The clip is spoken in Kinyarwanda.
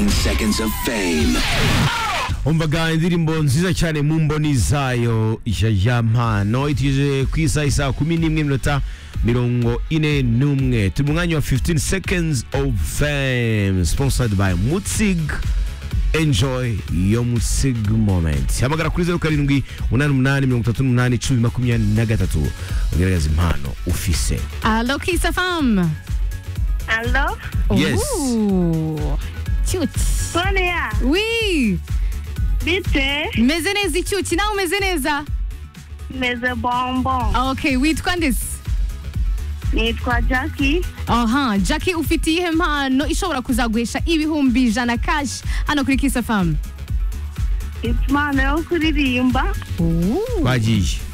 seconds of fame. umvaga indirimbo nziza cyane mu mboni zayo ya mpano itije ku isaha isaa kumi n'imwe minota mirongo ine n'umwe turi mu mwanya wa 15 seconds of fame sponsored by mutzig enjoy yo mutzig moment hamagara kuri zeru karindwi umunani umunani mirongo itatu n'umunani icumi makumyabiri na gatatu ugaragaza impano ufise Allo Kisa Fam. Allô Yes. Ouh. Cute. Sonia Oui. bite Meze neza icyuki nawe umeze neza. meze bonbon Okay, witwa ndetse. nitwa Jackie Aha, Jackie ufite iyihe mpano ishobora kuzaguhesha ibihumbi ijana cash hano kuri Kisa Fam. impano yo kuririmba Ooh. twagiye